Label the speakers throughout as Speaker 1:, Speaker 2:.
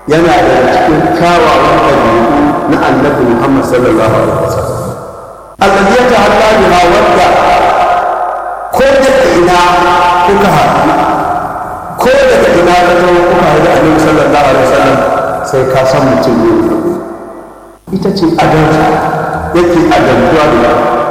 Speaker 1: yana da cikin kyawawan ɗabi'u na annabi Muhammad sallallahu alaihi wasallam allazi ya ta'alla biha wadda ko daga ina kuka haɗu ko daga ina ka zo kuka haɗu annabi sallallahu alaihi wasallam sai ka san mutum ne ita ce adalci yake adaltuwa da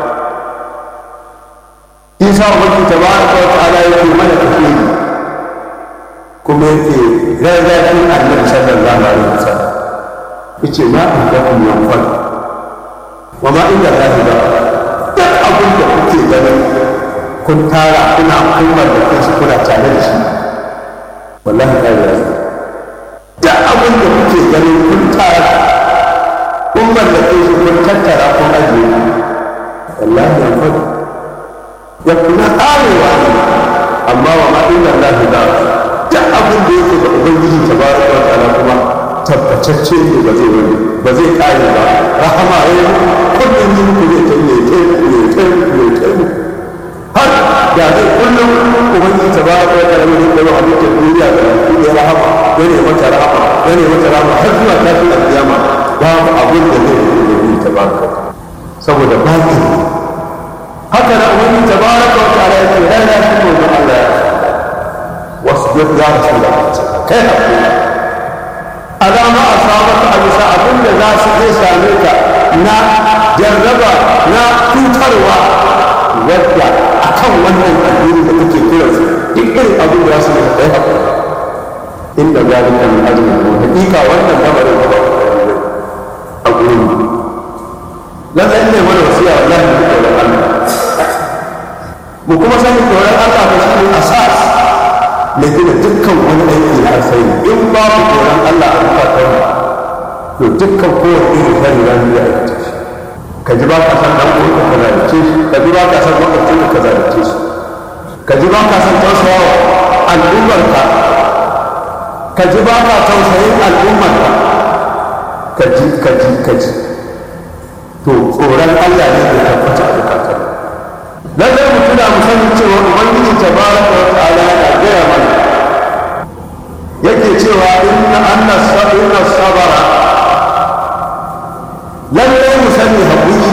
Speaker 1: isa ubangi tabaraka wa ta'ala yake mana tafiye kuma yake rarrafin annabi sallallahu alaihi wasallam yace ma in ga kun yanfal wa ma inda lahi ba duk abin da kuke ganin kun tara kuna kummar da kansu kuna tare da shi wallahi kai ya zo duk abin da kuke ganin kun tara kun mallake shi kun tattara kun ajiye wallahi yanfal ya kuna karewa ne amma wa ma inda lahi ba duk abin da yake da ubangiji tabaraka wa ta'ala kuma tabbatacce ne ba zai wani ba zai kare ba rahama ya kullum yin ku ne ta ne ta ne ta ne ta ne har da zai kullum ubangiji tabaraka wa ta'ala ne da halittar duniya da ya rahama ya ne mata rahama ya ne mata rahama har zuwa kafin alkiyama babu abin da zai yi ubangiji tabaraka saboda baki haka da ubangiji tabaraka wa ta'ala ya ce ya ya shi ne da Allah ya واصبر يا رسول الله كيف alama a sabata a bisa abin da za su zai same ka na jarraba na cutarwa wadda a kan wannan addini da kake kira su duk irin abin da za su yi kai haƙuri inda zalika min ajli mu hakika wannan lamarin ba a gurin mu lallai ne mana wasiya wallahi mu tsoron Allah mu kuma sani tsoron Allah ba shi ne asas na gina dukkan wani aiki na alkhairi in babu tsoron Allah a bukatar to dukkan kowane irin kari za mu yi aikata shi ka ji ba ka san dan uwanka ka zalunce shi ka ji ba ka san makwabcin ka zalunce shi ka ji ba ka san tausayawa al'ummarka ka ji ba ka tausayin al'ummarka ka ji ka ji ka ji to tsoron Allah ne da tabbata a bukatar lallai mu tuna mu sani cewa ubangiji tabaraka wa ta'ala yana gaya mana yake cewa inna anna inna sabara lallai mu sani haƙuri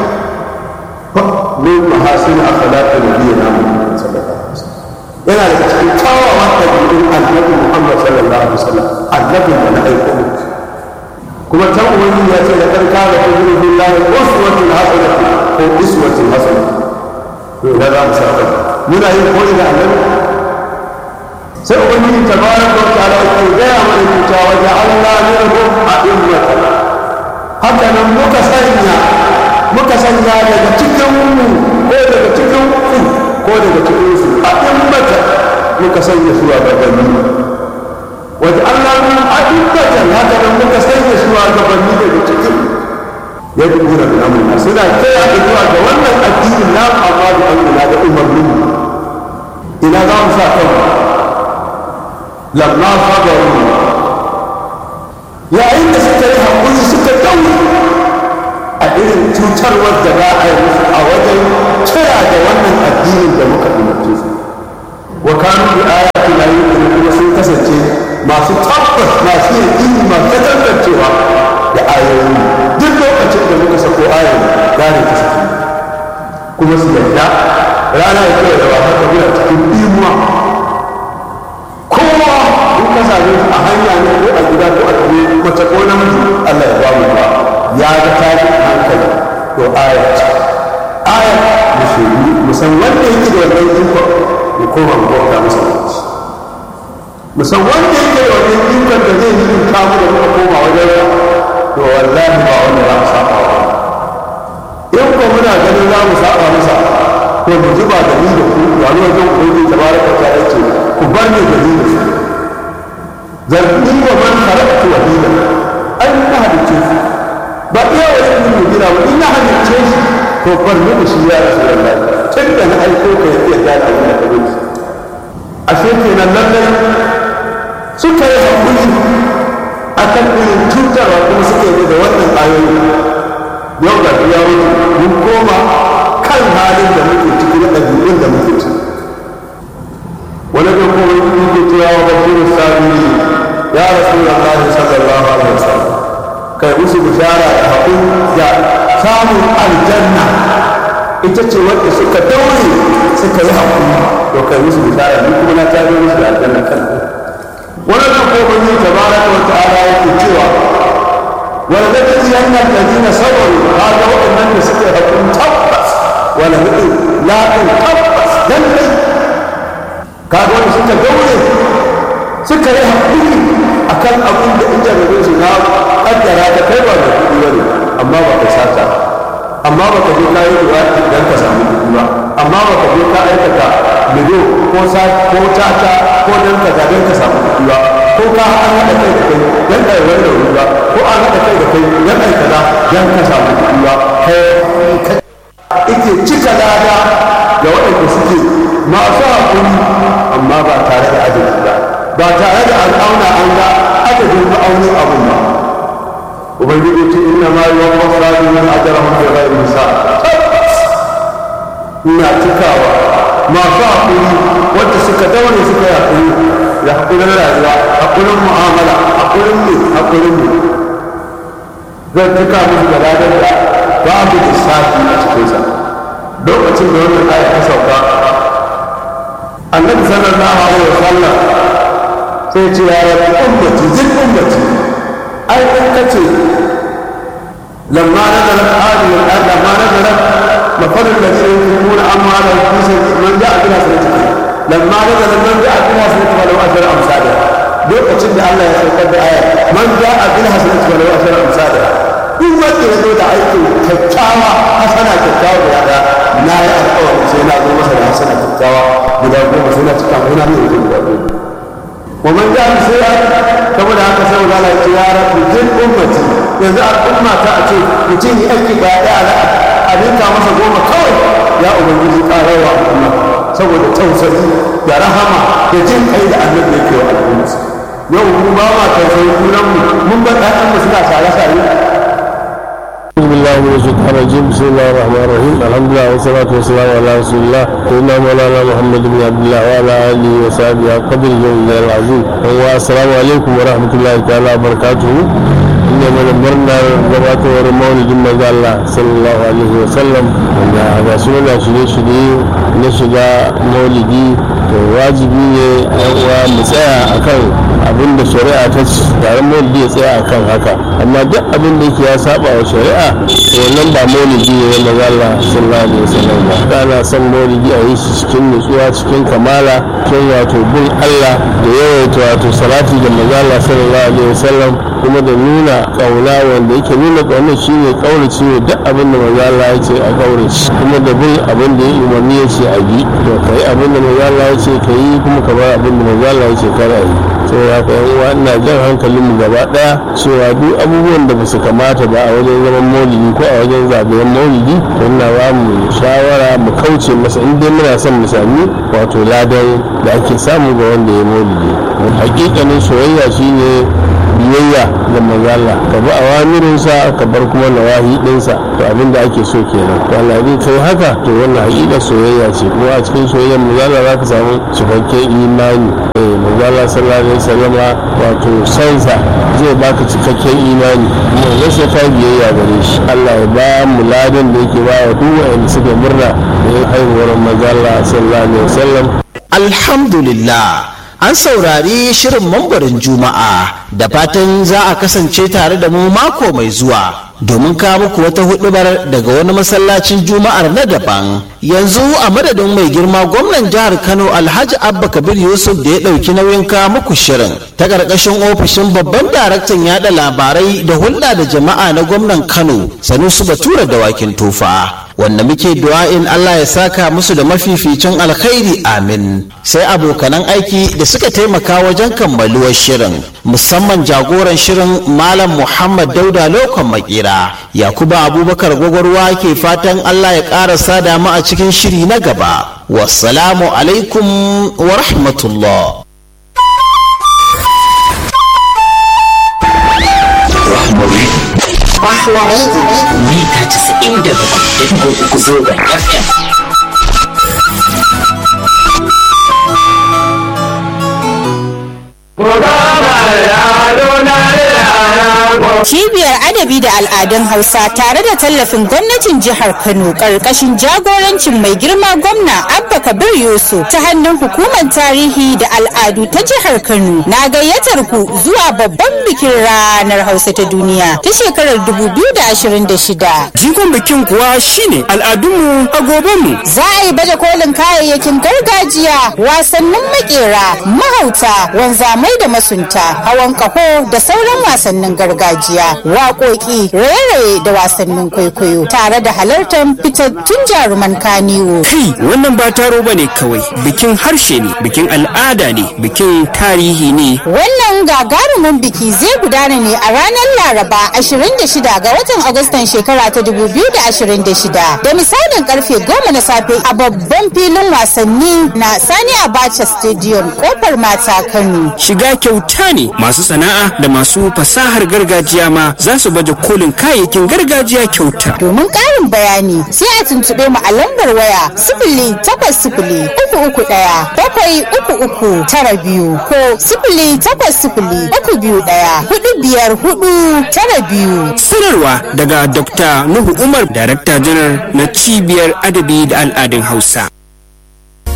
Speaker 1: min mahasin akhlaqi nabiyina Muhammad sallallahu alaihi wasallam yana daga cikin kyawawan ɗabi'un annabi Muhammad sallallahu alaihi wasallam annabin da na aiko mu kuma can ubangiji ya ce da ƙarƙa da kujirin billahi uswatun hasanatun ko iswatun hasanatun to ina za mu saba muna yin koyi da annabi sai ubangiji tabaraka wa ta'ala ya gaya mana cuta wa ja'alna minhum a'immatan haka nan muka sanya muka sanya daga cikin mu ko daga cikin ku ko daga cikin su a'immatan muka sanya su a gabanni wa ja'alna minhum a'immatan haka nan muka sanya su a gabanni daga cikin ya dubu da amurna suna kira da zuwa ga wannan addinin na amma da amurna da umarnin ina za mu sa kanmu lamma sabaru yayin da suka yi haƙuri suka dauri a irin cutarwar da za a yi musu a wajen kira da wannan addinin da muka umarce su wa kanu bi ayati la yu'minu kuma sun kasance masu tabbas masu yin masu tantancewa da ayoyi duk lokacin da muka sako ayoyi gane ta saki kuma su yarda rana ya kira da ba haka muna cikin imuwa kowa in ka same a hanya ne ko a gida ko a tare mace ko namiji Allah ya bamu ba ya ga tashi hankali to aya ce aya musulmi musan wanda yake da wannan iko ya koma mu bauta masa musan wanda yake da wannan ikon da zai yi in kamu da muka koma wajen to wallahi ba wanda za mu saba wa in ko muna ganin za mu saba masa to mu ji ba da ni da ku wani wajen ubangiji tabaraka ta yace ku bar ni da ni da su zarni wa man khalaqtu wahida ai na halicce su ba iya wasu yin mu gina ba in na halicce shi to bar ni da shi ya rasulullahi tun da na aiko ka ya iya gane abin da ka gudu ashe kenan lallai suka yi haƙuri a kan irin cutarwa kuma suka yi da wannan ayoyi yau ga ya wuce mun koma kan halin da muke ciki na ɗabi'un da muke ciki wani ga kuma yake cewa wa bashirin sabiri ya rasu da Allah sallallahu kai musu bishara da haƙuri da samun aljanna ita ce wadda suka daure suka yi haƙuri to kai musu bishara ni kuma na tafi musu da aljanna kan wannan ko ban yi tabaraka wa ta'ala yake cewa wal ladhi yanna alladhina sabaru hada waɗannan da suka yi haƙuri tabbas wala hudu la tabbas lallai kaga wanda suka daure suka yi haƙuri a kan abin da in jarabe su na ƙaddara ta kai ba da kuɗi ba ne amma ba ka sata amma ba ka je ka yi ruwa don ka samu kuɗi ba amma ba ka je ka aikata lido ko ko tata ko don ka ga don ka samu kuɗi ba ko ka an haɗa kai da kai don ka yi wani rauni ba ko an haɗa kai da kai don ka yi kaza don ka samu kuɗi ba kai ike cika lada da waɗanda suke masu haƙuri amma ba tare da adalci ba ba tare da al'auna an ga adadin ma'aunin abun ba ubangiji ce inna ma yi wa fasari min ajarahum bi ghairi hisab ina cikawa masu haƙuri wanda suka daure suka yi haƙuri da haƙurin rayuwa haƙurin mu'amala haƙurin ne haƙurin ne zan cika musu da ladar da babu lissafi a cikinsa lokacin da wannan aya ta sauka annabi sallallahu alaihi wasallam sai ce ya rabu ummati zin ummati ai in kace lamma nazalat hadhihi al-ayat lamma nazalat مثل الذين ينفقون اموالهم في سبيل من جاء بها سنته لما نزل من جاء بها سنته ولو اجر امثالها lokacin da Allah ya saukar da aya man ja'a bil hasanati wa lahu ashru amsalha duk wanda ya zo da aiki kyakkyawa hasana kyakkyawa da yada na yi alƙawari sai na zo masa da hasana kyakkyawa guda goma sai na cika mai na mai mutum guda goma wa man ja'a bi sayyi'at saboda haka sai Allah ya ce ya rabbi jin ummati yanzu al'umma ta a ce mutum yi aiki ba ya da a dinka masa goma kawai ya ubangiji ƙararwa al'umma saboda tausayi da rahama da jin kai da annabi yake wa al'umma yau mu ba ma tausayi kunan mu mun bar ɗayan mu suna sare sare
Speaker 2: بسم الله من الشيطان الرجيم بسم الله الرحمن الرحيم الحمد لله والصلاة والسلام على رسول الله سيدنا مولانا محمد بن عبد الله وعلى آله وصحبه قدر الله العظيم والسلام عليكم ورحمة الله تعالى وبركاته inda mana murnar gabatowar maulidin manzo Allah sallallahu alaihi wa sallam wanda ga su na shirye-shirye na shiga maulidi to wajibi ne yan uwa mu tsaya akan abin da shari'a ta ci taron maulidi ya tsaya akan haka amma duk abin da yake ya saba wa shari'a to wannan ba maulidi ne na manzo Allah sallallahu alaihi wa sallam ba kana son maulidi a yi shi cikin nutsuwa cikin kamala cikin wato bin Allah da yawaita wato salati da manzo Allah sallallahu alaihi wa sallam kuma da nuna kauna wanda yake nuna kaunar shi ne kaurace wa duk abin da manzo Allah ya ce a kaurace kuma da bin abin da ya umarni ya ce a yi to kai abin da manzo Allah ya ce ka yi kuma ka bar abin da manzo Allah ya ce kar a yi saboda haka yan uwa ina jan hankalin mu gaba daya cewa duk abubuwan da basu kamata ba a wajen zaman maulidi ko a wajen zagayen maulidi to ina ba mu shawara mu kauce masa in dai muna son mu sami wato ladan da ake samu ga wanda ya maulidi hakikanin soyayya shine biyayya ga manzala ka bi awamirinsa ka bar kuma nawahi dinsa to abin da ake so kenan to Allah zai kai haka to wannan hakika soyayya ce kuma a cikin soyayyar manzala za ka samu cikakken imani eh manzala sallallahu alaihi wasallam wato sansa zai baka cikakken imani kuma wannan sai ka biyayya gare shi Allah ya ba mu ladan da yake ba wa duk wanda suka murna da haihuwar manzala sallallahu alaihi wasallam
Speaker 3: alhamdulillah an saurari shirin mambarin juma'a da fatan za a kasance tare da mu mako mai zuwa domin kawo muku wata hudubar daga wani masallacin juma'ar na daban yanzu a madadin mai girma gwamnan jihar kano alhaji abba kabir yusuf da ya ɗauki nauyin kawo muku shirin ta ƙarƙashin ofishin babban daraktan yada labarai da hulɗa da jama'a na gwamnan kano sanusu batura da wakin tufa wanda muke du'a'in Allah ya saka musu da mafificin alkhairi amin sai abokanan aiki da suka taimaka wajen kammaluwar shirin musamman jagoran shirin malam muhammad dauda lokon makera yakuba abubakar gwagwarwa ke fatan Allah ya ƙara sada mu a cikin shiri na gaba wassalamu alaikum wa rahmatullah
Speaker 4: mita casa'in da bakwai da uku zoben FM.
Speaker 1: Ko da ba ya dona ya
Speaker 5: Cibiyar Adabi da Al'adun Hausa tare da tallafin gwamnatin jihar Kano ƙarƙashin jagorancin mai girma gwamna Abba Kabir Yusuf ta hannun hukumar tarihi da al'adu ta jihar Kano na gayyatar ku zuwa babban bikin ranar Hausa ta duniya ta shekarar 2026.
Speaker 6: Jigon bikin kuwa shine al'adunmu a gobenmu.
Speaker 5: Za a yi baje kolin kayayyakin gargajiya, wasannin makera, mahauta, wanzamai da masunta, hawan kaho da sauran wasannin gargajiya, waƙoƙi, raye-raye da wasannin kwaikwayo, tare da halartar fitattun jaruman kaniwo.
Speaker 6: Kai wannan ba taro ba ne kawai bikin harshe ne bikin al'ada ne bikin tarihi ne.
Speaker 5: Wannan gagarumin biki zai gudana ne a ranar Laraba 26 ga watan Agustan shekara ta 2026 da misalin karfe 10 na safe a babban filin wasanni na Sani Abacha Stadium kofar mata Kano.
Speaker 6: Shiga kyauta ne masu sana'a da masu fasahar gargajiya ma za su baje kolin kayayyakin gargajiya kyauta.
Speaker 5: Domin ƙarin bayani sai a tuntuɓe mu a lambar waya sifili takwas sifili uku uku ɗaya bakwai uku uku tara biyu ko sifili takwas sifili uku biyu ɗaya hudu biyar hudu tara biyu.
Speaker 6: Sanarwa daga Dr. Nuhu Umar, Darakta Janar na Cibiyar Adabi da Al'adun Hausa.